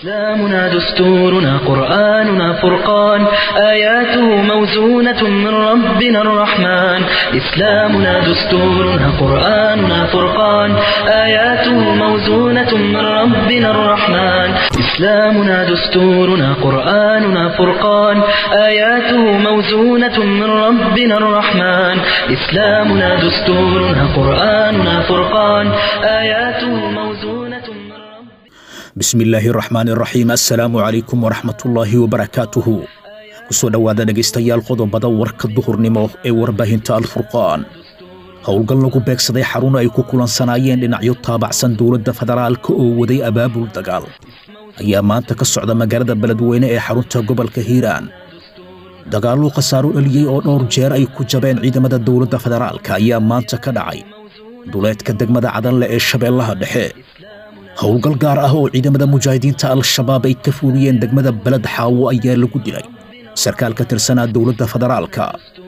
إسلامنا دستورنا قرآننا فرقان آياته موزونة من ربنا الرحمن إسلامنا دستورنا قرآننا فرقان آياته موزونة من ربنا الرحمن إسلامنا دستورنا قرآننا فرقان آياته موزونة من ربنا الرحمن إسلامنا دستورنا قرآننا فرقان آياته موزونة من ربنا bismi illaahi raxmaan iraxiim assalaamu calaykum waraxmatullaahi wabarakaatuhu kusoo dhowaada dhegaystayaal qodobada warka duhurnimo ee warbaahinta alfurqaan howlgal lagu beegsaday xarun ay ku kulansanaayeen dhinacyo taabacsan dowladda federaalka oo waday abaabul dagaal ayaa maanta ka socda magaalada beledweyne ee xarunta gobolka hiiraan dagaallo khasaaro dhaliyey oo dhowr jeer ay ku jabeen ciidamada dowladda federaalka ayaa maanta ka dhacay duleedka degmada cadanle ee shabeellaha dhexe howlgal gaar ah oo ciidamada mujaahidiinta al-shabaab ay ka fuuliyeen degmada beled xaawo ayaa lagu dilay sarkaal ka tirsanaa dowladda federaalka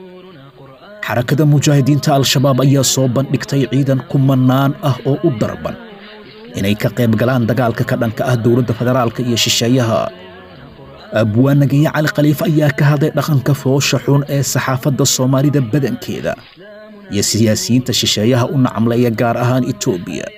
xarakada mujaahidiinta al-shabaab ayaa soo bandhigtay ciidan kumanaan ah oo u darban inay ka qayb galaan dagaalka ka dhanka ah dowladda federaalka iyo shisheeyaha abwaanagaye cali khaliif ayaa ka hadlay dhaqanka foosha xun ee saxaafadda soomaalida badankeeda iyo siyaasiyiinta shisheeyaha u nacamleeya gaar ahaan etoobiya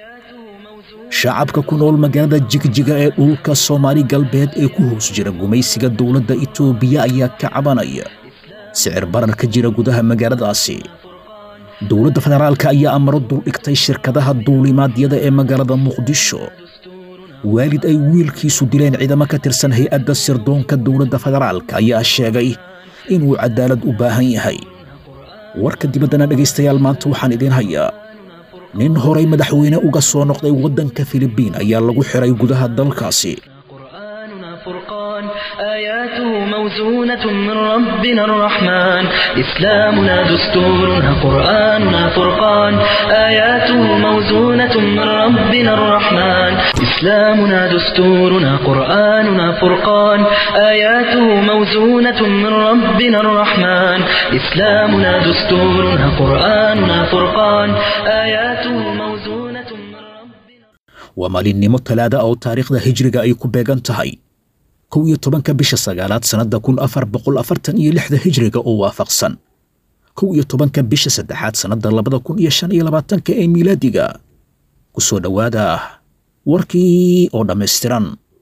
shacabka ku nool magaalada jigjiga ee dhulka soomaali galbeed ee ku hoos jira gumaysiga dowladda itoobiya ayaa ka cabanaya sicir barar ka jira gudaha magaaladaasi dowladda federaalka ayaa amaro duldhigtay shirkadaha duulimaadyada ee magaalada muqdisho waalid ay wiilkiisu dileen ciidamo ka tirsan hay-adda sirdoonka dowladda federaalka ayaa sheegay inuu cadaalad u baahan yahay warka dibaddana dhegaystayaal maanta waxaan idiin hayaa nin horay madaxweyne uga soo noqday waddanka filibiin ayaa lagu xiray gudaha dalkaasi قرآننا فرقان آياته موزونة من ربنا الرحمن إسلامنا دستورنا قرآننا فرقان آياته موزونة من ربنا الرحمن إسلامنا دستورنا قرآننا فرقان آياته موزونة من ربنا الرحمن إسلامنا دستورنا قرآننا فرقان آياته موزونة من ربنا waa maalinimo talaada oo taariikhda hijriga ay ku beegan tahay kow iyo tobanka bisha sagaalaad sannadda kun afar boqol afartan iyo lixda hijriga oo waafaqsan kow iyo tobanka bisha saddexaad sannadda labada kun iyo shan iyo labaatanka ee miilaadiga ku soo dhowaada warkii oo dhammaystiran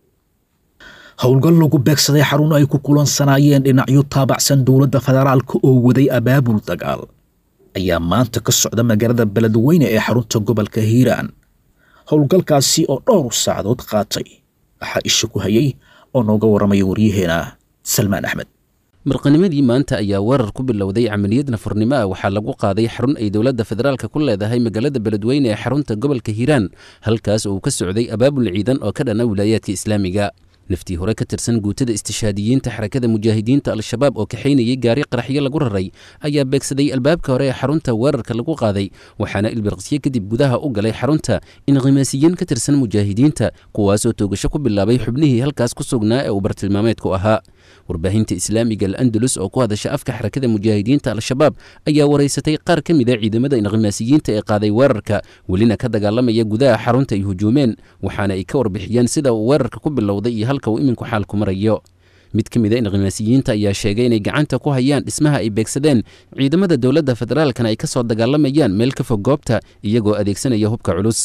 howlgal lagu beegsaday xarun ay ku kulansanaayeen dhinacyo taabacsan dowladda federaalka oo waday abaabul dagaal ayaa maanta ka socda magaalada beledweyne ee xarunta gobolka hiiraan howlgalkaasi oo dhowr saacadood qaatay waxaa isha ku hayay oo nooga warramaya waryaheena salmaan axmed marqanimadii maanta ayaa weerar ku bilowday camaliyad nafurnimo ah waxaa lagu qaaday xarun ay dowladda federaalka ku leedahay magaalada beledweyne ee xarunta gobolka hiiraan halkaas oo uu ka socday abaabul ciidan oo ka dhana wilaayaadka islaamiga naftii hore ka tirsan guutada istishaadiyiinta xarakada mujaahidiinta al-shabaab oo kaxaynayay gaari qaraxyo lagu raray ayaa beegsaday albaabka hore ee xarunta weerarka lagu qaaday waxaana ilbirqsyo kadib gudaha u galay xarunta inqimaasiyiin ka tirsan mujaahidiinta kuwaasoo toogasho ku bilaabay xubnihii halkaas ku sugnaa ee uu bartilmaameedku ahaa warbaahinta islaamiga al-andalus oo ku hadasha afka xarakada mujaahidiinta al-shabaab ayaa waraysatay qaar ka mid a ciidamada inqimaasiyiinta ee qaaday weerarka welina ka dagaalamaya gudaha xarunta ay hujuumeen waxaana ay ka warbixiyeen sida uu weerarka ku bilowday iyo halka uu iminku xaalku marayo mid ka mid a inqimaasiyiinta ayaa sheegay inay gacanta ku hayaan dhismaha ay beegsadeen ciidamada dowladda federaalkana ay ka soo dagaalamayaan meel ka fog goobta iyagoo adeegsanaya hubka culus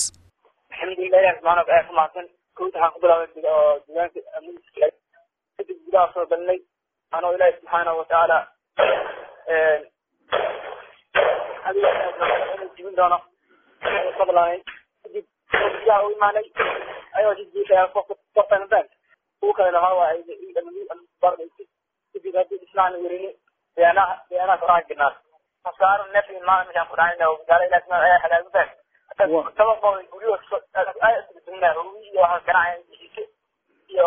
kadib gudaha soo galnay anoo ilaahi subxaanahu watacaala jibin doono sablaanay kadib gudaha u imaanay ayoo jijiifaya qofkan bank kuwa kale lahaa waa kadib haddii islaan werini beanaha beanaha koraa jirnaa hasaaro neef imaan meeshaan ku dhacayna gaala ilahi subxaana ayaa halaagu bank toban qowl guryo ayaa iyo waxaa ganacaya jijiise iyo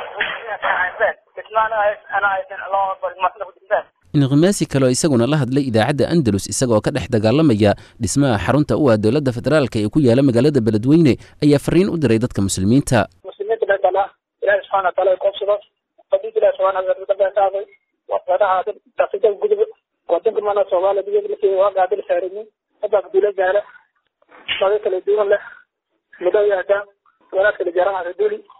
inqimaasi kaleo isaguna la hadlay idaacadda andalus isagoo ka dhex dagaalamaya dhismaha xarunta u ah dowladda federaalka ee ku yaala magaalada beledweyne ayaa fariin u diray dadka muslimiinta muslimiinta meeshaan ilaahi subxaana wataala ay koobsado qadiid ilahi subxaana wataala beentaaday wadaha dafida gudub wadanka mana soomaaliya diyada lafteeda waa gaadil saarinin hadda dula gaala shaqo kala duwan leh mudo yaadaa wanaag kala jaraha duli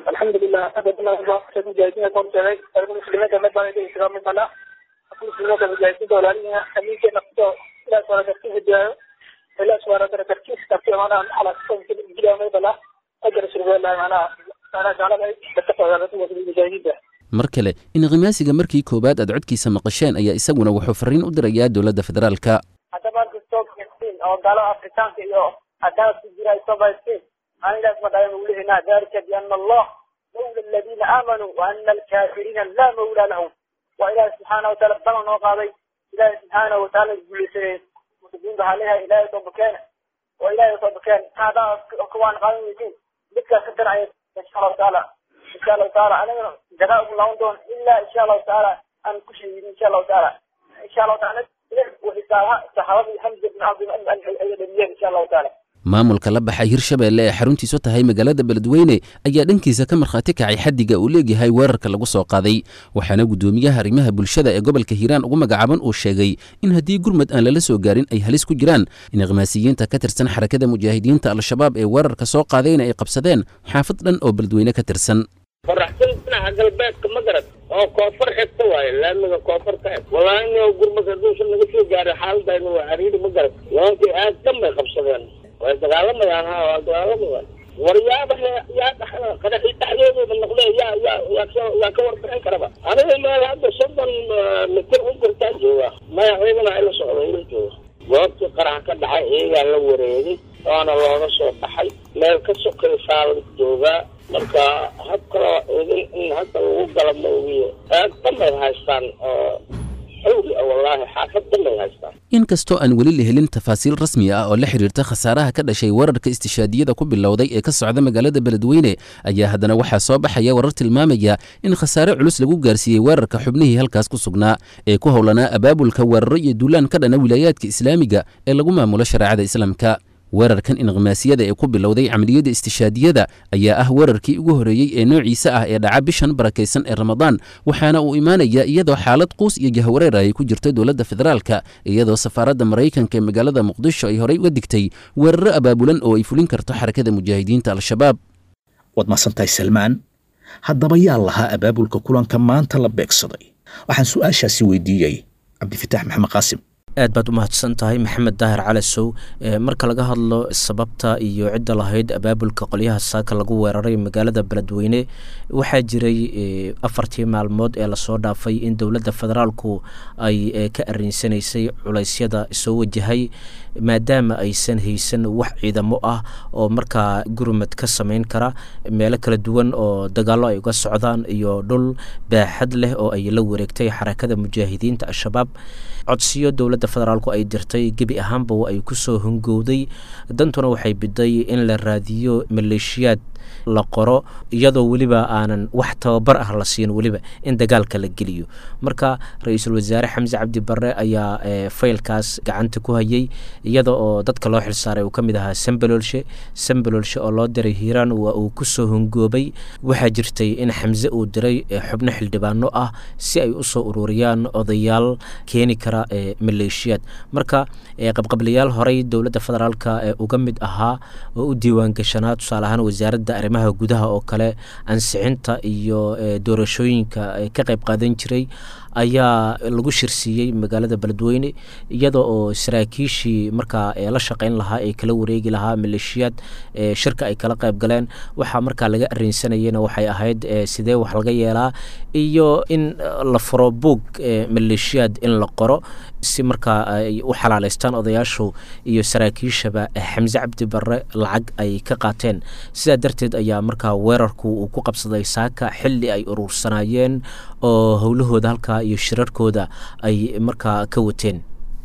alxamdulilah mujaahidiinta korteeday ariga muslimiinta mid baan idin isaga mid bana muslimiinta mujaahidiinta walaalihiina amiinkeena kuso ilaas wala karti hidaayo ilaas wala dara kartiis karti maanaha xalaasjiyaa mid bana ajar surbeelahay maanaha maanaha gaalada dadka socdaala mujaahidiinta mar kale inqimaasiga markii koowaad aad codkiisa maqasheen ayaa isaguna wuxuu fariin u dirayaa dowladda federaalka haddaba kastoo kastiin oo gaalada afrikaanka iyo haddaad ku jira ay soo baystiin anigaas ma dhayan ulihina dalika biana allah mawla aladiina aamanuu wa ana alkaafiriina laa mawla lahum waa ilaahi subxaana wataala balan noo qaaday ilaahi subxaana wataala guulaysanay muslimiinta waxaa leeyahay ilaahay soo bakeene oo ilaahay soo bakeene haddaa kuwaan qaadan weydiin midkaas ka darcaya insha allahu taala insha allahu taala anigana jagaa ugu laaban doon ilaa insha allahu taala aan ku sheegin insha allahu taala insha allahu taala وحسابها صحابي حمزه بن عبد المؤمن ان شاء الله تعالى maamulka la baxay hirshabeelle ee xaruntiisu tahay magaalada beledweyne ayaa dhankiisa ka markhaati kacay xaddiga uu leegyahay weerarka lagu soo qaaday waxaana guddoomiyaha arrimaha bulshada ee gobolka hiiraan ugu magacaaban uu sheegay in haddii gurmad aan lala soo gaarin ay halis ku jiraan inqimaasiyiinta ka tirsan xarakada mujaahidiinta al-shabaab ee weerarka soo qaadayna ay qabsadeen xaafad dhan oo beledweyne ka tirsan faraxsan dhinaca galbeedka ma garad oo koonfur xigta waaye laamiga koonfur ka eg wallaahi ino gurmad hadduusan naga soo gaarin xaaladayna waa cariiri ma garad nimankii aad dhan bay qabsadeen way dagaalamayaan ha waa dagaalamayaan war yaaba yaa dhexda qadaxii dhexdeedooda noqde yaa yaa yaa ka yaa ka warbixin karaba aniga meel hadda soddon mitir u jirtaa jooga maya ciidana ila socda ila jooga goobtii qarax ka dhacay iyagaa la wareegay waana looga soo baxay meel ka sokaysaa la joogaa marka hab kaloo idin in hadda lagu gala ma ogiyo aad dhanbay haystaan oo xawli ah wallaahi xaafad dhanbay haystaan inkastoo aan weli la helin tafaasiil rasmi ah oo la xidhiirta khasaaraha ka dhashay weerarka istishaadiyada ku bilowday ee ka socda magaalada beledweyne ayaa haddana waxaa soo baxaya warar tilmaamaya in khasaare culus lagu gaarsiiyey weerarka xubnihii halkaas ku sugnaa ee ku howlanaa abaabulka weeraro iyo duulaan ka dhana wilaayaadka islaamiga ee lagu maamulo shareecada islaamka weerarkan inqimaasiyada ee ku bilowday camaliyadda istishaadiyada ayaa ah weerarkii ugu horreeyey ee noociisa ah ee dhaca bishan barakaysan ee ramadaan waxaana uu imaanaya iyadoo xaalad quus iyo jahwareer ay ku jirto dowladda federaalka iyadoo safaaradda maraykanka ee magaalada muqdisho ay horey uga digtay weeraro abaabulan oo ay fulin karto xarakada mujaahidiinta al-shabaab waad mahadsantahay salmaan haddaba yaa lahaa abaabulka kulanka maanta la beegsaday waxaan su-aashaasi weydiiyey cabdifitaax maxamed qaasim aad baad u mahadsan tahay maxamed daahir calasow marka laga hadlo sababta iyo cidda lahayd abaabulka qolyaha saaka lagu weeraray magaalada beledweyne waxaa jiray afartii maalmood ee lasoo dhaafay in dowladda federaalku ay ka arinsanaysay culeysyada soo wajahay maadaama aysan haysan wax ciidamo ah oo markaa gurmad ka samayn kara meelo kala duwan oo dagaallo ay uga socdaan iyo dhul baaxad leh oo ay la wareegtay xarakada mujaahidiinta al-shabaab codsiyo dowladda federaalku ay dirtay gebi ahaanba ay ku soo hungowday dantuna waxay biday in la raadiyo maleeshiyaad la qoro iyadoo weliba aanan wax tababar ah la siin weliba in dagaalka la geliyo marka ra-iisul wasaare xamse cabdi barre ayaa faylkaas gacanta ku hayay iyada oo dadka loo xilsaaray uu ka mid ahaa sambalolshe sambalolshe oo loo diray hiiraan waa uu kusoo hungoobay waxaa jirtay in xamse uu diray xubno xildhibaano ah si ay usoo ururiyaan odayaal keeni kara maleeshiyaad marka qabqablayaal horey dowladda federaalka uga mid ahaa oo u diiwaan gashanaa tusaale ahaan wasaaradda arrimaha gudaha oo kale ansixinta iyo doorashooyinka ka qayb qaadan jiray ayaa lagu shirsiiyey magaalada beledweyne iyada oo saraakiishii markaa la shaqeyn lahaa ee kala wareegi lahaa maleeshiyaad shirka ay kala qayb galeen waxaa markaa laga arinsanayena waxay ahayd sidee wax laga yeelaa iyo in la furo buug maleeshiyaad in la qoro si markaa ay u xalaaleystaan odayaashu iyo saraakiishaba xamse cabdi barre lacag ay ka qaateen sidaa darteed ayaa markaa weerarku uu ku qabsaday saaka xilli ay uruursanayeen oo howlahooda halkaa iyo shirarkooda ay markaa ka wateen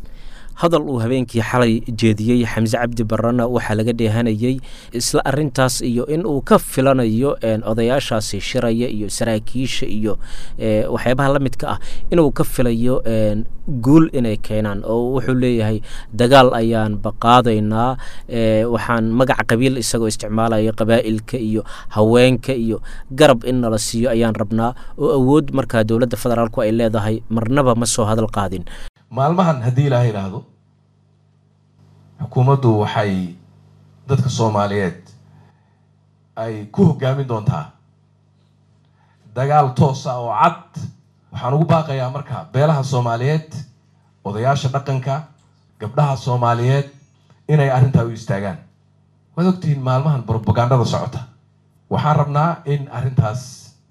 hadal uu habeenkii xalay jeediyey xamse cabdi barrena waxaa laga dheehanayey isla arintaas iyo in uu ka filanayo odayaashaasi shiraya iyo saraakiisha iyo waxyaabaha la midka ah inuu ka filayo guul inay keenaan oo wuxuu leeyahay dagaal ayaan baqaadaynaa waxaan magaca qabiil isagoo isticmaalaya qabaa'ilka iyo haweenka iyo garab in nala siiyo ayaan rabnaa oo awood markaa dowladda federaalku ay leedahay marnaba ma soo hadal qaadin maalmahan haddii ilaaha idhaahdo xukuumaddu waxay dadka soomaaliyeed ay ku hoggaamin doontaa dagaal toosa oo cad waxaan ugu baaqayaa marka beelaha soomaaliyeed odayaasha dhaqanka gabdhaha soomaaliyeed inay arrintaa u istaagaan waad ogtihiin maalmahan brobagandada socota waxaan rabnaa in arrintaas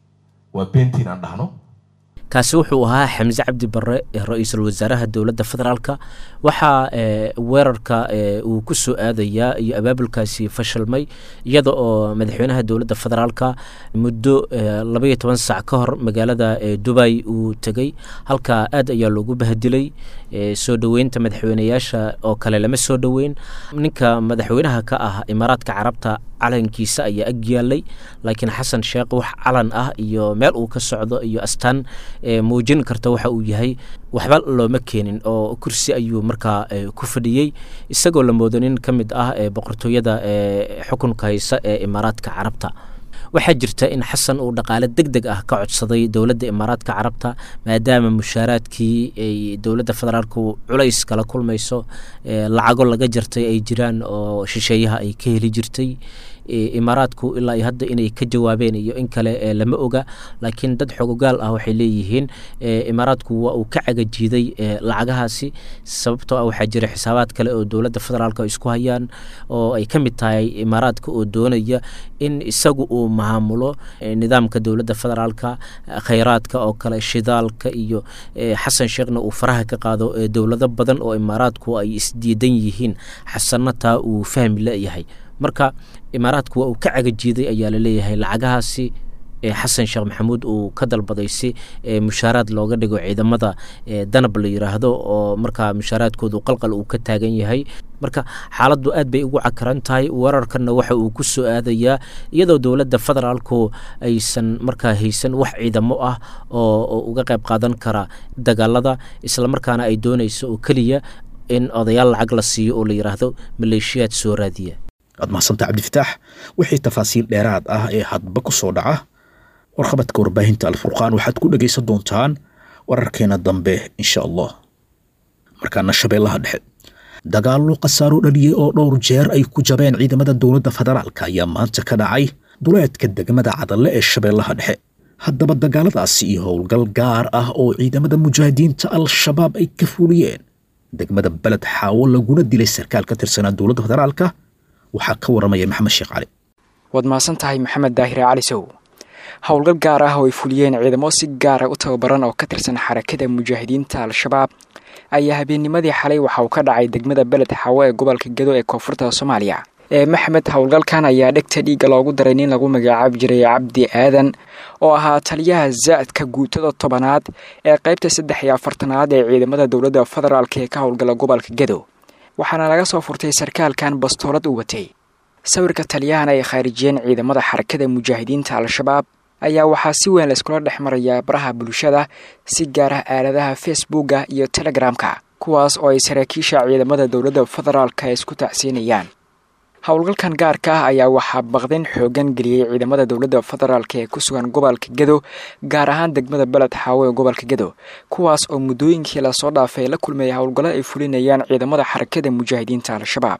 waa beentiin aan dhahno kaasi wuxuu ahaa xamse cabdi barre ra-iisul wasaaraha dowladda federaalka waxaa weerarka uu ku soo aadayaa iyo abaabulkaasi fashilmay iyada oo madaxweynaha dowladda federaalka muddo labaiyo toban sac ka hor magaalada dubay uu tegey halkaa aad ayaa loogu bahdilay soo dhoweynta madaxweyneyaasha oo kale lama soo dhoweyn ninka madaxweynaha ka ah imaaraadka carabta calankiisa ayaa ag yaalay laakiin xasan sheekh wax calan ah iyo meel uu ka socdo iyo astaan muujin karta waxa uu yahay waxba looma keenin oo kursi ayuu markaa ku fadhiyey isagoo la moodo nin ka mid ah boqortooyada xukunka haysa ee imaaraadka carabta waxaa jirta in xasan uu dhaqaale deg deg ah ka codsaday dowladda imaaraadka carabta maadaama mushaaraadkii ay dowladda federaalku culays kala kulmayso lacago laga jartay ay jiraan oo shisheeyaha ay ka heli jirtay imaaraadku ilaa iyo hadda inay ka jawaabeen iyo in kale lama oga laakiin dad xogogaal ah waxay leeyihiin imaaraadku waa uu ka cagajiiday lacagahaasi sababtoo ah waxaa jira xisaabaad kale oo dowladda federaalk isku hayaan oo ay ka mid tahay imaaraadka oo doonaya in isagu uu maamulo nidaamka dowladda federaalka khayraadka oo kale shidaalka iyo xasan sheekhna uu faraha ka qaado dowlado badan oo imaaraadku ay isdiidan yihiin xasanna taa uu fahmi leeyahay marka imaaraadku waa uu ka cagajiiday ayaa laleeyahay lacagahaasi xasan sheekh maxamuud uu ka dalbaday si mushaaraad looga dhigo ciidamada danab la yiraahdo oo markaa mushaaraadkoodu qalqal uu ka taagan yahay marka xaaladdu aad bay ugu cakaran tahay weerarkanna waxa uu ku soo aadayaa iyadoo dowladda federaalku aysan markaa haysan wax ciidamo ah oo uga qayb qaadan kara dagaalada islamarkaana ay doonayso oo keliya in odayaal lacag la siiyo oo la yiraahdo maleeshiyaad soo raadiya waad mahadsantaa cabdifataax wixii tafaasiil dheeraad ah ee hadba ku soo dhaca warqabadka warbaahinta alfurqaan waxaad ku dhegaysan doontaan wararkeena dambe insha allah markaana shabeellaha dhexe dagaallo khasaaro dhaliyey oo dhowr jeer ay ku jabeen ciidamada dowladda federaalka ayaa maanta ka dhacay duleedka degmada cadalle ee shabeellaha dhexe haddaba dagaaladaasi iyo howlgal gaar ah oo ciidamada mujaahidiinta al-shabaab ay ka fuliyeen degmada beled xaawo laguna dilay sarkaal ka tirsanaa dowladda federaalka waxaa ka waramaya maxamed sheekh cali waad mahadsan tahay maxamed daahire cali sow howlgal gaar ah oo ay fuliyeen ciidamo si gaara u tababaran oo ka tirsan xarakada mujaahidiinta al-shabaab ayaa habeennimadii xalay waxa uu ka dhacay degmada beled xaawo ee gobolka gedo ee koonfurta soomaaliya ee maxmed howlgalkan ayaa dhegta dhiigga loogu daray nin lagu magacaabi jiray cabdi aadan oo ahaa taliyaha zaadka guutada tobanaad ee qaybta saddex iyo afartanaad ee ciidamada dowladda federaalk ee ka howlgala gobolka gedo waxaana laga soo furtay sarkaalkan bastoolad u watay sawirka taliyahan ay khaarijiyeen ciidamada xarakada mujaahidiinta al-shabaab ayaa waxaa si weyn layskula dhex marayaa baraha bulshada si gaar ah aaladaha facebooka iyo telegramka kuwaas oo ay saraakiisha ciidamada dowladda federaalka isku tacsiinayaan howlgalkan gaarka ah ayaa waxaa baqdin xoogan geliyey ciidamada dowladda federaalk ee ku sugan gobolka gedo gaar ahaan degmada beled xaawo ee gobolka gedo kuwaas oo muddooyinkii lasoo dhaafay la kulmayay howlgallo ay fulinayaan ciidamada xarakada mujaahidiinta al-shabaab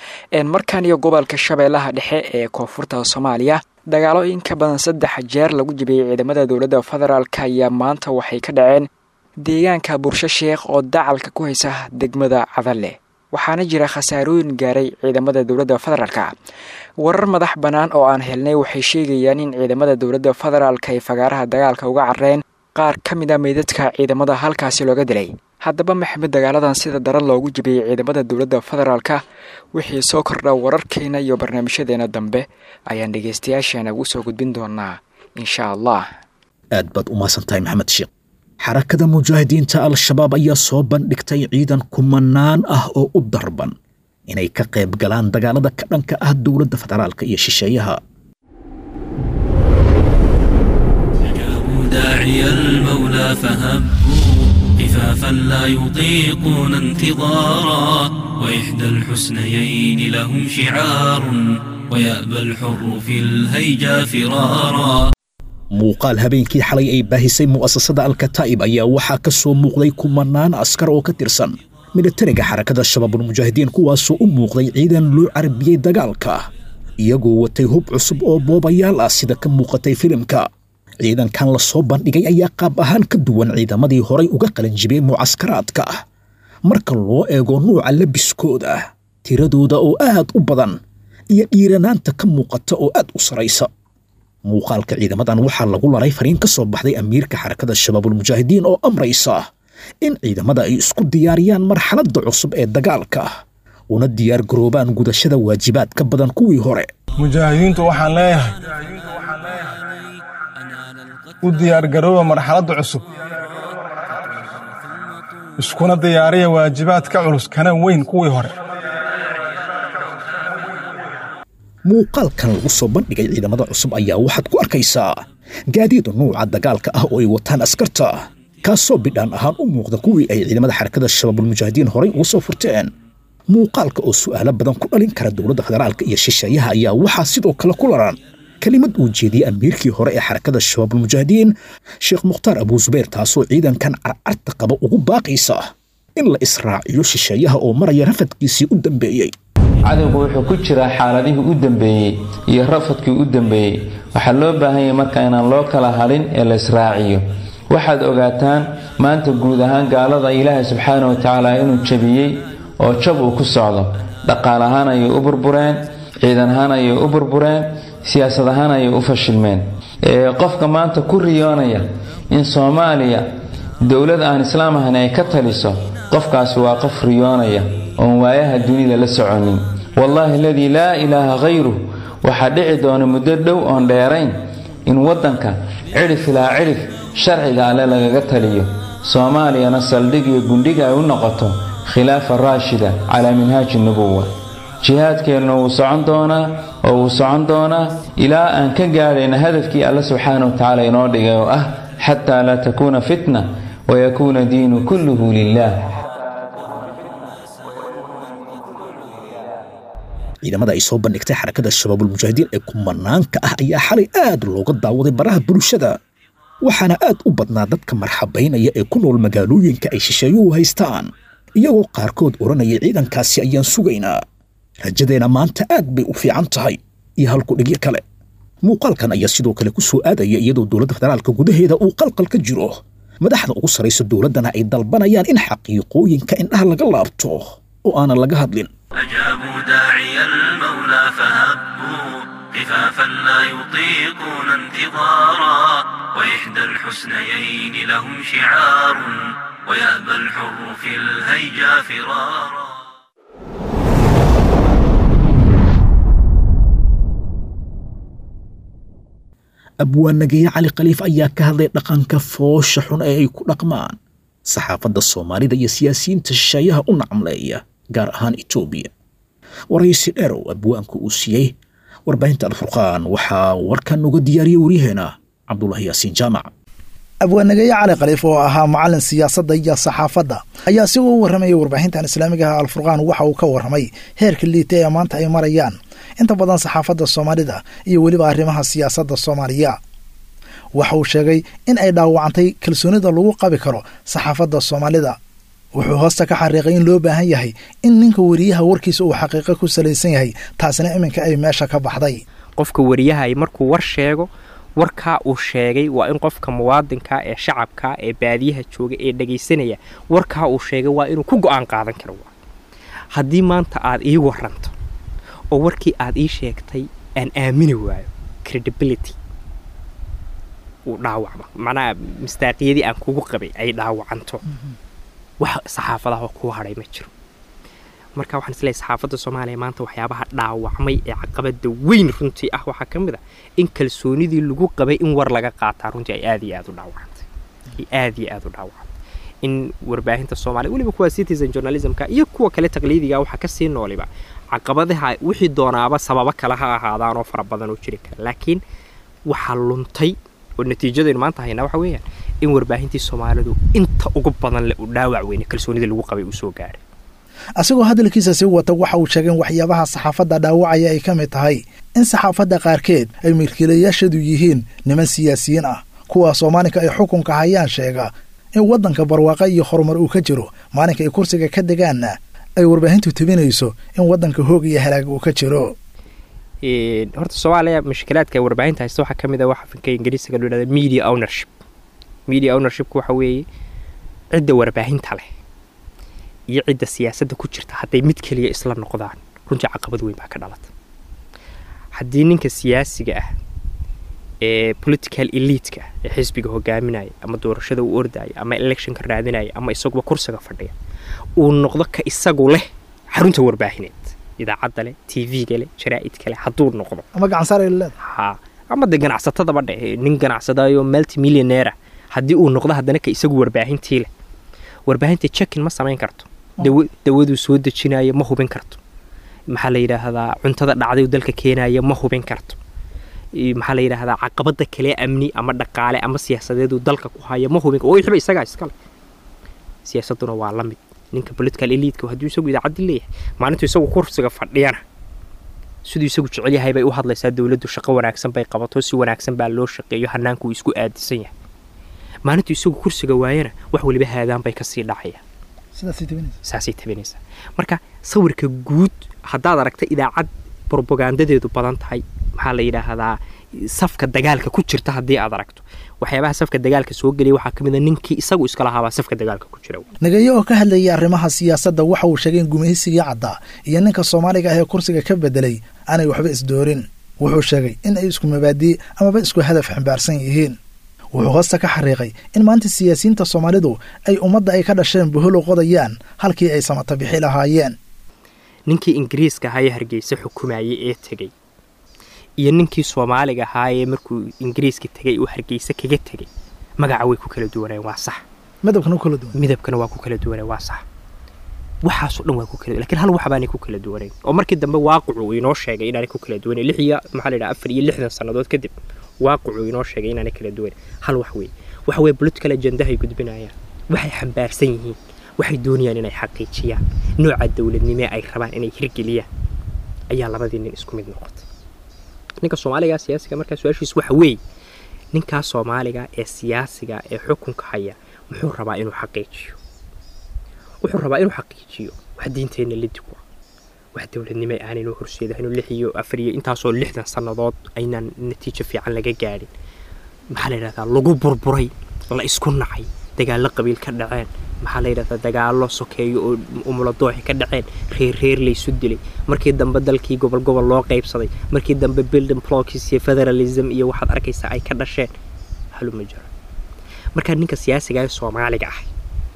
markan iyo gobolka shabeellaha dhexe ee koonfurta soomaaliya dagaalo in ka badan saddex jeer lagu jabiyey ciidamada dowladda federaalk ayaa maanta waxay ka dhaceen deegaanka bursho sheekh oo dacalka ku haysa degmada cadalle waxaana jira khasaarooyin gaaray ciidamada dowladda federaalka warar madax bannaan oo aan helnay waxay sheegayaan in ciidamada dowladda federaalka ay fagaaraha dagaalka uga carreen qaar ka mid a meydadka ciidamada halkaasi looga dilay haddaba maxamed dagaaladan sida daran loogu jabiyey ciidamada dowladda federaalka wixii soo kordha wararkeena iyo barnaamijyadeena dambe ayaan dhegaystayaasheena ugu soo gudbin doonaa insha allah aad baad u mahadsan tahay maxamed sheekh xarakada mujaahidiinta al-shabaab ayaa soo bandhigtay ciidan kumanaan ah oo u darban inay ka qayb galaan dagaalada ka dhanka ah dowladda federaalka iyo shisheeyaha داعي المولى فهبوا خفافا لا يطيقون انتظارا وإحدى الحسنيين لهم شعار ويأبى الحر في الهيجا فرارا muuqaal habeenkii xalay ay baahisay mu'asasada alkataa'ib ayaa waxaa ka soo muuqday kumanaan askar oo ka tirsan militariga xarakada shabaabulmujaahidiin kuwaasoo u muuqday ciidan loo carbiyey dagaalka iyagoo watay hub cusub oo boobayaal ah sida ka muuqatay filimka ciidankan la soo bandhigay ayaa qaab ahaan ka duwan ciidamadii horay uga qalanjibiyey mucaskaraadka marka loo eego nuuca labiskooda tiradooda oo aad u badan iyo dhiiranaanta ka muuqata oo aad u saraysa muuqaalka ciidamadan waxaa lagu laray fariin ka soo baxday amiirka xarakada shabaabulmujaahidiin oo amraysa in ciidamada ay isku diyaariyaan marxaladda cusub ee dagaalka una diyaar garoobaan gudashada waajibaad ka badan kuwii hore mujaahidiintu waxaan leeyahay u diyaargarooba marxaladda cusub iskuna diyaariya waajibaad ka culus kana weyn kuwii hore muuqaalkan lagu soo bandhigay ciidamada cusub ayaa waxaad ku arkaysaa gaadiid nuuca dagaalka ah oo ay wataan askarta kaasoo bidhaan ahaan u muuqda kuwii ay ciidamada xarakada shabaabulmujaahidiin horay uga soo furteen muuqaalka oo su'aalo badan ku dhalin kara dowladda federaalka iyo shisheeyaha ayaa waxaa sidoo kale ku laran kelimad uu jeediyey amiirkii hore ee xarakada shabaabulmujaahidiin sheekh mukhtaar abuu zubayr taasoo ciidankan carcarta qaba ugu baaqaysa in la israaciyo shisheeyaha oo maraya rafadkiisii u dambeeyey cadowgu wuxuu ku jiraa xaaladihii u dambeeyey iyo rafadkii u dambeeyey waxaa loo baahan yahay marka inaan loo kala hadhin ee la israaciyo waxaad ogaataan maanta guud ahaan gaalada ilaahay subxaana wa tacaala inuu jabiyey oo jab uu ku socdo dhaqaal ahaan ayay u burbureen ciidan ahaan ayay u burbureen siyaasad ahaan ayay u fashilmeen qofka maanta ku riyoonaya in soomaaliya dowlad aan islaam ahayn ay ka taliso qofkaasi waa qof riyoonaya oon waayaha dunida la soconin wallaahi aladii laa ilaaha khayruh waxaa dhici doona muddo dhow oon dheerayn in waddanka cidhif ilaa cidhif sharciga alle lagaga taliyo soomaaliyana saldhig iyo gundhig ay u noqoto khilaafa raashida calaa minhaaji nubuwa jihaadkeenna wuu socon doonaa oo wuu socon doonaa ilaa aan ka gaadhayna hadafkii alle subxaana wa tacaala inoo dhigay oo ah xataa laa takuuna fitna wayakuuna diinu kulluhu lilah ciidamada ay soo bandhigtay xarakada shabaabulmujaahidiin ee kumanaanka ah ayaa xalay aad looga daawaday baraha bulshada waxaana aad u badnaa dadka marxabaynaya ee ku nool magaalooyinka ay shisheeyuhu haystaan iyagoo qaarkood odhanaya ciidankaasi ayaan sugaynaa rajadeenna maanta aad bay u fiican tahay iyo halku dhigyo kale muuqaalkan ayaa sidoo kale ku soo aadaya iyadoo dowladda federaalka gudaheeda uu qalqal ka jiro madaxda ugu sarraysa dowladdana ay dalbanayaan in xaqiiqooyinka indhaha laga laabto oo aanan laga hadlin أجابوا داعي المولى فهبوا خفافا لا يطيقون انتظارا وإحدى الحسنيين لهم شعار ويأبى الحر في الهيجا فرارا abwaanageeye cali khaliif ayaa ka hadlay dhaqanka foosha xun ee ay ku dhaqmaan saxaafadda soomaalida iyo siyaasiyiinta shisheeyaha u nacamleeya gaar ahaan etoobiya waraysi dheerow abwaanku uu siiyey warbaahinta alfurqaan waxaa warkan uga diyaariyey waryaheena cabdulahi yaasiin jaamac abwaanageeye cali khaliif oo ahaa macalin siyaasadda iyo saxaafadda ayaa si uu u warramayay warbaahintan islaamiga ah alfurqaan waxa uu ka warramay heerka liita ee maanta ay marayaan inta badan saxaafadda soomaalida iyo weliba arrimaha siyaasadda soomaaliya waxa uu sheegay in ay dhaawacantay kalsoonida lagu qabi karo saxaafadda soomaalida wuxuu hoosta ka xariiqay in loo baahan yahay in ninka weriyaha warkiisa uu xaqiiqo ku salaysan yahay taasina iminka ay meesha ka baxday qofka weriyaha markuu war sheego warkaa uu sheegay waa in qofka muwaadinka ee shacabka ee baadiyaha jooga ee dhagaysanaya warkaa uu sheegay waa inuu ku go-aan qaadan karo haddii maanta aad ii waranto oo warkii aad ii sheegtay aan aamini waayo credibility uu dhaawacmo macnaha mistaaqiyadii aan kugu qabay ay dhaawacanto wax saxaafadaha kuu hadhay ma jiro marka waxaan isleeyahay saxaafadda soomaaliya maanta waxyaabaha dhaawacmay ee caqabada weyn runtii ah waxaa ka mid a in kalsoonidii lagu qabay in war laga qaataa runtii ay aad iyo aad u dhaawacantay ay aad iyo aad u dhaawacantay in warbaahinta soomaaliya weliba kuwa citizen journalismka iyo kuwa kale taqliidiga waxaa kasii nooliba caqabadaha wixii doonaaba sababo kale ha ahaadaan oo fara badan oo jiri kara laakiin waxaa luntay oo natiijadaynu maanta haynaa waxa weeyaan in warbaahintii soomaalidu inta ugu badan le uu dhaawac weyne kalsoonida lagu qabay uu soo gaaray asigoo hadalkiisa si wata waxa uu sheegay in waxyaabaha saxaafadda dhaawacaya ay ka mid tahay in saxaafadda qaarkeed ay milkiilayaashadu yihiin niman siyaasiyiin ah kuwaasoo maalinka ay xukunka hayaan sheega in waddanka barwaaqa iyo horumar uu ka jiro maalinka ay kursiga ka degaanna ay warbaahintu tebinayso in waddanka hoog iyo halaag uu ka jiro horta soomaaliya mushkilaadka warbaahinta haysta waxaa ka mid ah waxa finka ingiriisiga loo yidhahda media ownership media ownershipku waxa weeye cidda warbaahinta leh iyo cidda siyaasadda ku jirta hadday mid keliya isla noqdaan runtii caqabad weyn baa ka dhalata haddii ninka siyaasiga ah ee political eliitka ee xisbiga hogaaminaya ama doorashada uu ordaya ama electionka raadinaya ama isaguba kursiga fadhiya uu noqdo ka isagu leh xarunta warbaahineed idaacadda leh t v-ga leh jaraa'idka leh hadduu noqdo ama gacansaar ay leedahay ha ama de ganacsatadaba dhe nin ganacsadayo multimillionaire haddii uu noqdo haddana ka isagu warbaahintii leh warbaahinta jekin ma samayn karto dawaduu soo dejinayo ma hubin karto maxaa la yidhaahdaa cuntada dhacday dalka keenaya ma hubin karto maxaa la yidhaahdaa caqabada kale amni ama dhaqaale ama siyaasadeeduu dalka ku haya ma hubin wixiba isagaa iskale siyaasaduna waa la mid ninka political eliitka hadduu isagu idaacaddi leeyahay maalintuu isagu kursiga fadhiyana siduu isagu jecel yahay bay u hadlaysaa dowladdu shaqo wanaagsan bay qabato si wanaagsan baa loo shaqeeyo hannaankuu isku aadisan yahay maalintuu isagu kursiga waayana wax weliba haadaan bay kasii dhacayaan saasay tabinaysaa marka sawirka guud haddaad aragta idaacad brobagandadeedu badan tahay maxaa la yidhaahdaa safka dagaalka ku jirta haddii aad aragto waxyaabaha safka dagaalka soo gelaya waxaa ka mid a ninkii isagu iska lahaabaa safka dagaalka ku jira nagayo oo ka hadlayay arrimaha siyaasadda waxa uu sheegay in gumaysigii caddaa iyo ninka soomaaliga ah ee kursiga ka bedelay aanay waxba isdoorin wuxuu sheegay in ay isku mabaadii amaba isku hadaf xambaarsan yihiin wuxuu hoosta ka xariiqay in maanta siyaasiyiinta soomaalidu ay ummadda ay ka dhasheen buholo qodayaan halkii ay samata bixi lahaayeen ninkii ingiriiska ahaa ee hargeysa xukumayay ee tegey iyo ninkii soomaaliga ahaayee markuu ingiriiska tegay uu hargeysa kaga tegey magaca way ku kala duwaneen waa sax midabkana ku kala duwan midabkana waa ku kala duwaneen waa sax waxaasoo dhan waa ku kala lakiin hal waxbaanay ku kala duwanayn oo markii dambe waaqicu uu inoo sheegay inaanay ku kala duwanayn lix iyo maxaa la yidhaha afar iyo lixdan sannadood kadib waaqicu inoo sheegay inaanay kala duwanayn hal wax weeye waxa weeye political agendahay gudbinayaan waxay xambaarsan yihiin waxay doonayaan inay xaqiijiyaan nooca dowladnimee ay rabaan inay hirgeliyaan ayaa labadii nin isku mid noqotay ninka soomaaliga siyaasiga markaa su-aashiis waxa weeye ninkaa soomaaliga ee siyaasiga ee xukunka haya muxuu rabaa inuu xaqiijiyo wuxuu rabaa inuu xaqiijiyo wax diinteenna lidig wa wax dowladnimo aanaynu horseedahaynoo lix iyo afar iyo intaasoo lixdan sannadood aynaan natiijo fiican laga gaadhin maxaa la yidhahdaa lagu burburay la isku nacay dagaallo qabiil ka dhaceen maxaa la yidhahdaa dagaallo sokeeyo oo umuladooxi ka dhaceen reer reer laysu dilay markii dambe dalkii gobol gobol loo qaybsaday markii dambe building blocks iyo federalism iyo waxaad arkaysaa ay ka dhasheen haluma jiro markaa ninka siyaasiga ee soomaaliga ah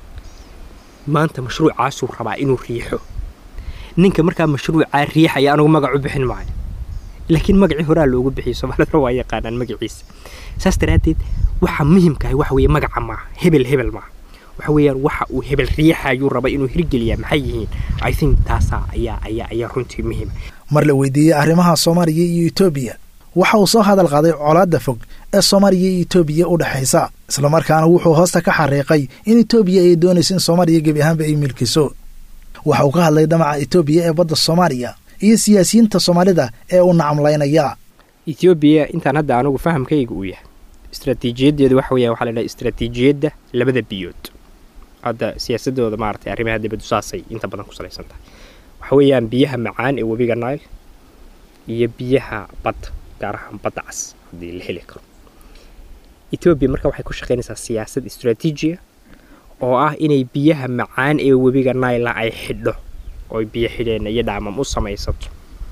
maanta mashruucaasuu rabaa inuu riixo ninka markaa mashruucaa riixaya anugu magac u bixin maayo laakiin magacii horaa loogu bixiyo soomaalida waa yaqaanaan magaciisa saas daraaddeed waxa muhimkahay waxa weeye magaca maaha hebel hebel maaha waxa weeyaan waxa uu hebel riixayuu raba inuu hirgeliyaa maxay yihiin i think taasaa ayaa ayaa ayaa runtii muhiim mar la weydiiyey arrimaha soomaaliya iyo etoobiya waxa uu soo hadal qaaday colaadda fog ee soomaaliya iyo etoobiya u dhexaysa islamarkaana wuxuu hoosta ka xariiqay in etoobiya ay doonayso in soomaaliya gebi ahaanba ay milkiso waxa uu ka hadlay dhamaca etoobiya ee badda soomaaliya iyo siyaasiyiinta soomaalida ee u nacamlaynaya etoobiya intaan hadda anugu fahamkayga uu yahay istraatiijiyaddeedu waxa weeyaan waxaa la dhaha istraatiijiyadda labada biyood hadda siyaasadooda maaragtay arrimaha dibaddu saasay inta badan ku salaysan tahay waxa weeyaan biyaha macaan ee webiga nile iyo biyaha badda gaar ahaan badda cas haddii la heli karo etoobiya marka waxay ku shaqaynaysaa siyaasad istraatiijiya oo ah inay biyaha macaan ee webiga naila ay xidho oo biyo xidheenna iyo dhaamam u samaysato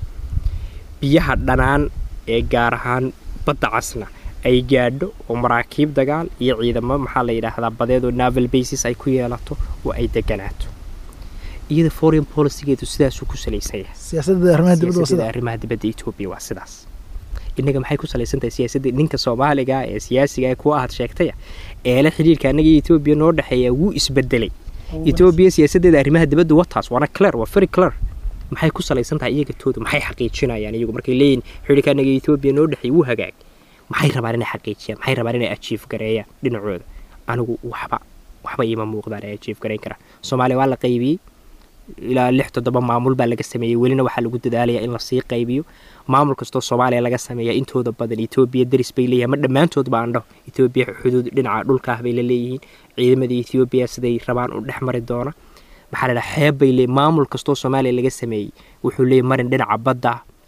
biyaha dhanaan ee gaar ahaan badda casna ay gaadho oo maraakiib dagaal iyo ciidamo maxaa la yidhaahdaa badeedoo naval basis ay ku yeelato oo ay deganaato iyada foreign policygeedu sidaasuu ku salaysan yahay siyaasadda arrimaha dibadda etoobiya waa sidaas innaga maxay ku salaysan tahay siyaasadda ninka soomaaliga ee siyaasiga ee kuwa aad sheegtaya eele xidhiirka annaga iyo etoobiya noo dhexeeya wuu isbedelay etoobiya siyaasaddeeda arrimaha dibadda wataas waana clear waa very clear maxay ku salaysan tahay iyaga tooda maxay xaqiijinayaan iyagu markay leeyihin xidhiirka annaga iyo etoobiya noo dhexeeya wuu hagaag maxay rabaan inay xaqiijiyaan maxay rabaan inay ajiif gareeyaan dhinacooda anigu waxba waxba iima muuqdaan ay ajiif gareyn karaan soomaaliya waa la qaybiyey ilaa lix toddoba maamul baa laga sameeyey welina waxaa lagu dadaalayaa in lasii qaybiyo maamul kastoo soomaaliya laga sameeya intooda badan etoobiya daris bay leeyihin ma dhammaantoodba aan dhaho etoobiya xuduud dhinaca dhulka ah bay la leeyihiin ciidamada etoobiya siday rabaan u dhex mari doona maxaa la dhaha xeeb bay leeyihin maamul kastoo soomaaliya laga sameeyey wuxuu leeyahy marin dhinaca badda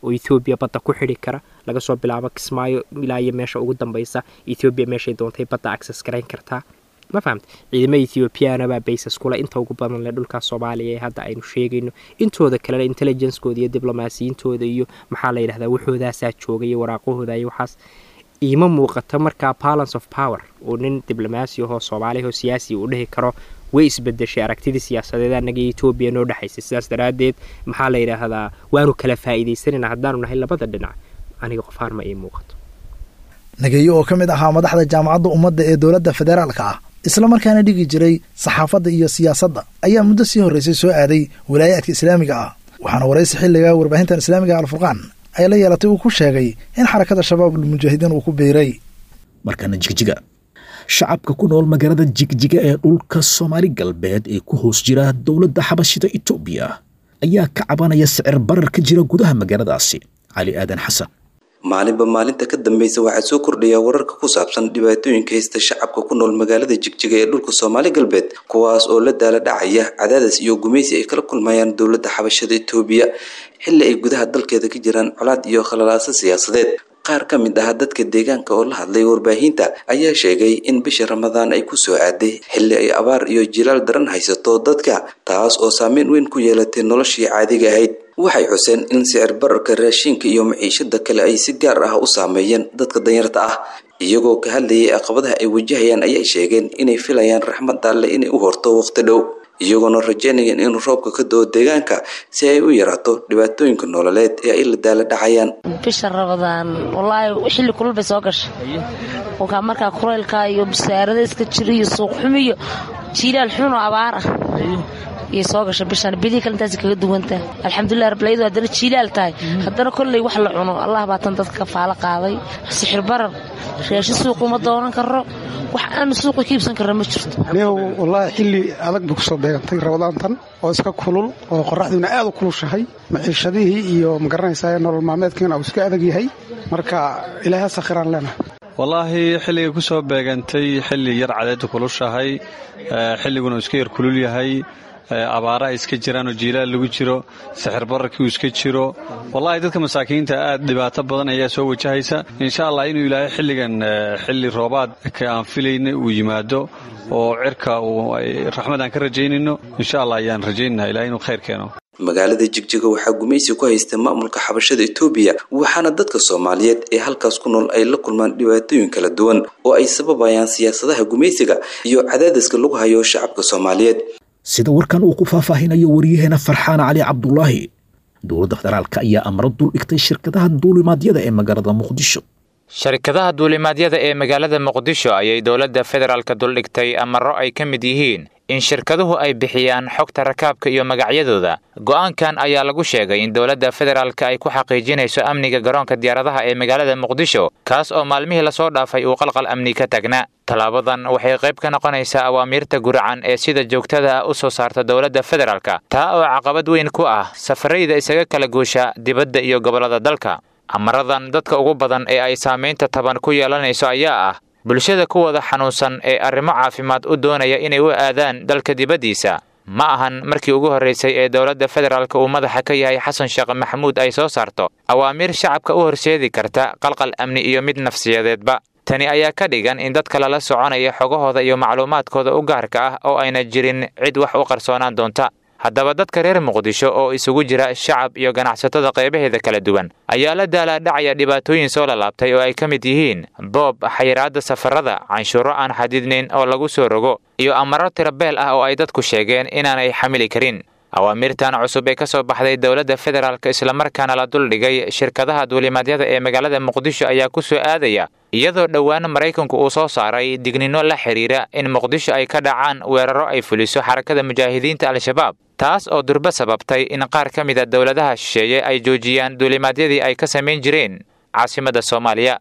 oo ethoobiya badda ku xidhi kara laga soo bilaabo kismaayo ilaa iyo meesha ugu dambeysa ethoobiya meeshay doontay badda access garayn kartaa ma fahamta ciidamada ethoobiyaana baa baysas kule inta ugu badan leh dhulka soomaaliya ee hadda aynu sheegayno intooda kalena intelligencekooda iyo diblomaasiyintooda iyo maxaa la yidhahdaa waxoodaasaa jooga iyo waraaqahooda iyo waxaas iima muuqato markaa balance of power oo nin diblomaasi ahoo soomaaliya oo siyaasi uu dhihi karo way isbedeshay aragtidii siyaasadeed anaga etoobiya noo dhexaysay sidaas daraaddeed maxaa la yidhaahdaa waanu kala faa'iidaysanayna haddaanu nahay labada dhinac aniga qofaar ma ii muuqato nageeyo oo ka mid ahaa madaxda jaamacadda ummadda ee dowladda federaalka ah isla markaana dhigi jiray saxaafadda iyo siyaasadda ayaa muddo sii horraysay soo aaday walaayaadka islaamiga ah waxaana waraysi xilliga warbaahintan islaamiga alfurqaan ay la yeelatay uu ku sheegay in xarakada shabaabul mujaahidiin uu ku biiray markana jigjiga shacabka ku nool magaalada jigjiga ee dhulka soomaali galbeed ee ku hoos jira dowladda xabashida etoobiya ayaa ka cabanaya sicir barar ka jira gudaha magaaladaasi cali aadan xasan maalinba maalinta ka dambeysa waxaa soo kordhaya wararka ku saabsan dhibaatooyinka haysta shacabka ku nool magaalada jigjiga ee dhulka soomaali galbeed kuwaas oo la daala dhacaya cadaadis iyo gumaysi ay kala kulmayaan dowladda xabashada etoobiya xilli ay gudaha dalkeeda ka jiraan colaad iyo khalalaaso siyaasadeed qaar ka mid ah dadka deegaanka oo la hadlay warbaahinta ayaa sheegay in bisha ramadaan ay ku soo aaday xilli ay abaar iyo jilaal daran haysato dadka taas oo saameyn weyn ku yeelatay noloshii caadiga ahayd waxay xuseen in sicir bararka raashinka iyo maciishada kale ay si gaar ah u saameeyeen dadka danyarta ah iyagoo ka hadlayay caqabadaha ay wajahayaan ayay sheegeen inay filayaan raxmad alle inay u horto waqti dhow iyagoona rajeynayeen in roobka ka do-o deegaanka si ay u yaraato dhibaatooyinka nololeed ee ay la daala dhacayaan bisha rabadaan wallaahi xilli kulul bay soo gashay wakaa markaa kulaylka iyo bisaarada iska jira iyo suuqxumi iyo jiilaal xun oo abaar ah iyay soo gashay bishaan bilihii kale intaasi kaga duwantaa alxamdulilah rablayadu haddana jiilaal tahay haddana kolley wax la cuno allah baa tan dadka kafaalo qaaday sixir barar reeshi suuqu ma doonan karo wax aanu suuqa ka iibsan karra ma jirto neew wallaahi xilli adag bay kusoo beegantay rabadaantan oo iska kulul oo qoraxdiina aad u kulushahay maciishadihii iyo magaranaysaa nolol maalmeedkiina uu iska adag yahay marka ilaahay sakhiraan leenahay wallaahi xilligay ku soo beegantay xilli yar cadeedda kulushahay xilliguna uu iska yar kulul yahay abaara ay iska jiraan oo jiilaal lagu jiro sixir bararkii uu iska jiro wallahi dadka masaakiinta aad dhibaato badan ayaa soo wajahaysa insha allah inuu ilaahay xilligan xilli roobaad ka aan filayna uu yimaado oo cirka uu raxmad aan ka rajaynayno insha allah ayaan rajaynaynaa ilahay inuu khayr keeno magaalada jigjiga waxaa gumaysi ku haysta maamulka xabashada etoobiya waxaana dadka soomaaliyeed ee halkaas ku nool ay la kulmaan dhibaatooyin kala duwan oo ay sababayaan siyaasadaha gumaysiga iyo cadaadiska lagu hayo shacabka soomaaliyeed sida warkan uu ku faahfaahinayo waryaheena farxaan cali cabdulaahi dowladda federaalka ayaa amro dul dhigtay shirkadaha duulimaadyada ee magaalada muqdisho sharikadaha duulimaadyada ee magaalada muqdisho ayay dowladda federaalka duldhigtay amaro ay ka mid yihiin in shirkaduhu ay bixiyaan xogta rakaabka iyo magacyadooda go'aankan ayaa lagu sheegay in dowladda federaalka ay ku xaqiijinayso amniga garoonka diyaaradaha ee magaalada muqdisho kaas oo maalmihii lasoo dhaafay uu qalqal amni ka tagnaa tallaabadan waxay qayb ka noqonaysaa awaamiirta guracan ee sida joogtada ah u soo saarta dowladda federaalka taa oo caqabad weyn ku ah safarayda isaga kala guusha dibadda iyo gobollada dalka amaradan dadka ugu badan ee ay saamaynta taban ku yeelanayso ayaa ah bulshada kuwada xanuunsan ee arrimo caafimaad u doonaya inay u aadaan dalka dibaddiisa ma ahan markii ugu horraysay ee dowladda federaalka uu madaxa ka yahay xasan sheekh maxamuud ay soo saarto awaamiir shacabka u horseedi karta qalqal amni iyo mid nafsiyadeedba tani ayaa ka dhigan in dadka lala soconaya xogahooda iyo macluumaadkooda u gaarka ah oo ayna jirin cid wax u qarsoonaan doonta haddaba dadka reer muqdisho oo isugu jira shacab iyo ganacsatada qaybaheeda kala duwan ayaa la daalaadhacaya dhibaatooyin soo lalaabtay oo ay ka mid yihiin boob xayiraadda safarada canshuuro aan xadidnayn oo lagu soo rogo iyo amaro tirabeel ah oo ay dadku sheegeen inaanay xamili karin awaamirtan cusub ee ka soo baxday dowladda federaalk islamarkaana la duldhigay shirkadaha duulimaadyada ee magaalada muqdisho ayaa ku soo aadaya iyadoo dhowaan maraykanku uu soo saaray digninno la xidhiira in muqdisho ay ka dhacaan weeraro ay fuliso xarakada mujaahidiinta al-shabaab taas oo durba sababtay in qaar ka mida dowladaha shisheeye ay joojiyaan duulimaadyadii ay ka samayn jireen caasimadda soomaaliya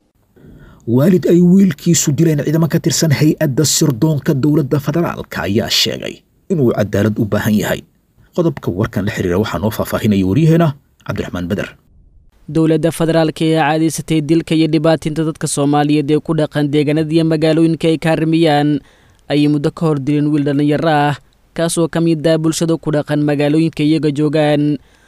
waalid ay wiilkiisu dileen ciidamo ka tirsan hay-adda sirdoonka dowladda federaalka ayaa sheegay inuu cadaalad u baahan yahay qodobka warkan la xiriira waxaa noo faahfaahinaya waryaheena cabdiraxmaan beder dowladda federaalka ee caadaysatay dilka iyo dhibaatinta dadka soomaaliyeed ee ku dhaqan deegaanada iyo magaalooyinka ay kaarimiyaan ayay muddo ka hor dileen wiil dhallinyaro ah kaasoo ka mid ah bulshada ku dhaqan magaalooyinka iyaga joogaan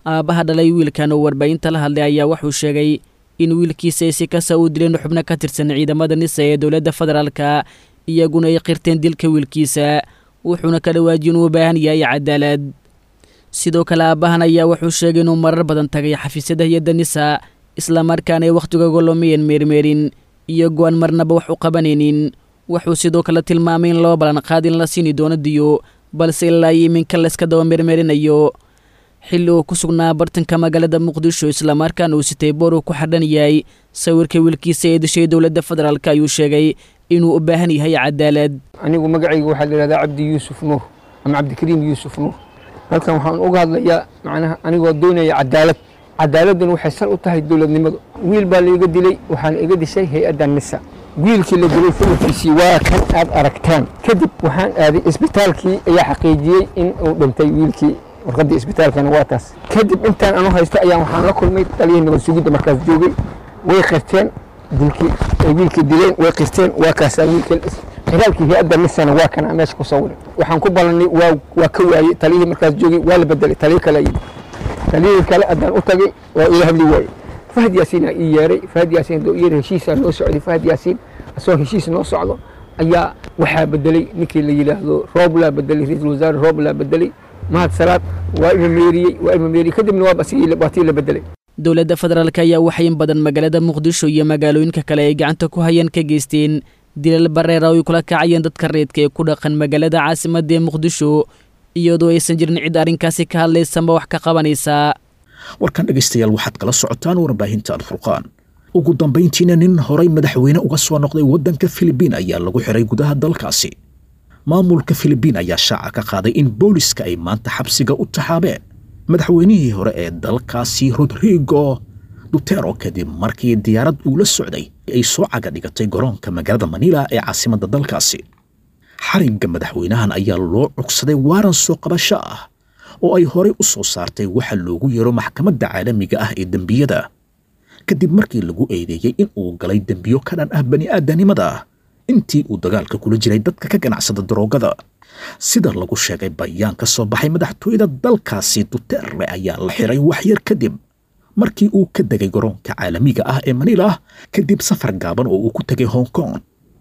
aabbaha dhalay wiilkan oo warbaahinta la hadlay ayaa wuxuu sheegay in wiilkiisa ay si kasta u dileen xubno ka tirsan ciidamada nisa ee dowladda federaalka iyaguna ay qirteen dilka wiilkiisa wuxuuna ka dhawaajiy inuu u baahan yahay cadaalad sidoo kale aabbahan ayaa wuxuu sheegay inuu marar badan tagay xafiisyada hay-adda nisa islamarkaana ay wakhtiga golomiyeen meermeerin iyo go-aan marnaba wax u qabanaynin wuxuu sidoo kale tilmaamay in loo ballan qaad in la siini doono diyo balse ilaa iyo iminka layska daba meermeerinayo xilli uu ku sugnaa bartanka magaalada muqdisho islamarkaana uu sitay boor uu ku xardhan yahay sawirka wiilkiisa ee dishay dowladda federaalk ayuu sheegay inuu u baahan yahay cadaalad anigu magacayga waxaa la yidhahdaa cabdi yuusuf nuur ama cabdikariim yuusuf nuur halkan waxaan uga hadlayaa macnaha anigoo doonaya cadaalad cadaaladuna waxay sal u tahay dowladnimadu wiil baa laiga dilay waxaana iga dishay hay-adda nisa wiilkii la dilay sawirkiisii waa kan aad aragtaan kadib waxaan aaday isbitaalkii ayaa xaqiijiyey in uu dhintay wiilkii warqaddii isbitaalkana waa taas kadib intaan anu haysto ayaan waxaan la kulmay taliyihii nabad sugidda markaas joogay way qirteen dilkii ay wiilkii dileen way qirteen waa kaasaa wiilkii xiraalkii hay-adda nisana waa kana meesha ku sawiran waxaan ku ballanay waa waa ka waayey taliyihii markaas joogay waa la bedelay taliyo kale yidhi taliyihii kale haddaan u tagay waa ila hadli waayey fahad yaasiin aa ii yeeray fahad yaasiin hadduu iyar heshiisaa noo socday fahad yaasiin asagoo heshiis noo socdo ayaa waxaa bedelay ninkii la yidhaahdo rooblaa bedelay ra-iisul wasaare rooblaa bedelay mahad salaad waa ima meeriyey waa ima meeriyey kadibna waa waa tii la bedelay dowladda federaalk ayaa waxay in badan magaalada muqdisho iyo magaalooyinka kale ay gacanta ku hayaan ka geysteen dilal bareera oo ay kula kacayeen dadka reedka ee ku dhaqan magaalada caasimadda ee muqdisho iyadoo aysan jirin cid arrinkaasi ka hadlaysama wax ka qabanaysa warkan dhegaystayaal waxaad kala socotaan warbaahinta alfurqaan ugu dambayntiina nin horay madaxweyne uga soo noqday waddanka filibiin ayaa lagu xiray gudaha dalkaasi maamulka filibiin ayaa shaaca ka qaaday in booliska ay maanta xabsiga u taxaabeen madaxweynihii hore ee dalkaasi rodrigo dutero kadib markii diyaarad uu la socday ay soo caga dhigatay garoonka magaalada manila ee caasimadda dalkaasi xarigga madaxweynahan ayaa loo cugsaday waaran soo qabasho ah oo ay horey u soo saartay waxa loogu yeero maxkamadda caalamiga ah ee dembiyada kadib markii lagu eedeeyey in uu galay dembiyo ka dhan ah bani'aadanimada intii uu dagaalka kula jiray dadka ka ganacsada daroogada sida lagu sheegay bayaan ka soo baxay madaxtooyada dalkaasi duterre ayaa la xiray waxyar kadib markii uu ka degay garoonka caalamiga ah ee manila kadib safar gaaban oo uu ku tegay hong kong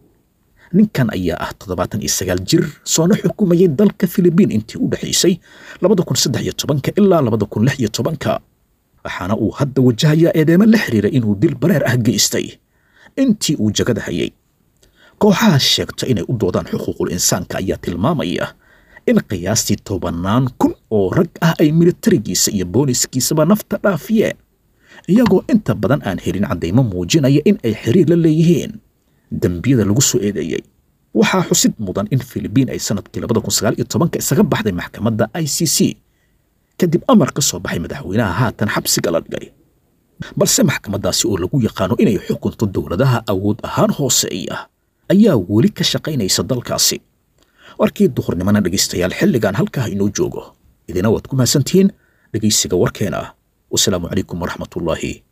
ninkan ayaa ah toddobaatan iyo sagaal jir soona xukumayay dalka filibiin intii u dhexaysay labada kun saddex iyo tobanka ilaa labada kun lix iyo tobanka waxaana uu hadda wajahayaa eedeemo la xiriira inuu dil bareer ah geystay intii uu jagada hayay kooxaha sheegta inay u doodaan xuquuqul insaanka ayaa tilmaamaya in qiyaastii tobannaan kun oo rag ah ay militarigiisa iyo booliskiisaba nafta dhaafiyeen iyagoo inta badan aan helin caddaymo muujinaya in ay xiriir la leeyihiin dembiyada lagu soo eedeeyey waxaa xusid mudan in filibiin ay sanadkii labada kun sagaal iyo tobanka isaga baxday maxkamadda i c c kadib amar ka soo baxay madaxweynaha haatan xabsiga la dhigay balse maxkamaddaasi oo lagu yaqaano inay xukunto dowladaha awood ahaan hooseeya ayaa weli ka shaqaynaysa dalkaasi warkii duhurnimana dhegaystayaal xilligan halkaa inoo joogo idina waad ku mahadsantihiin dhegaysiga warkeena wasalaamu calaykum waraxmatullaahi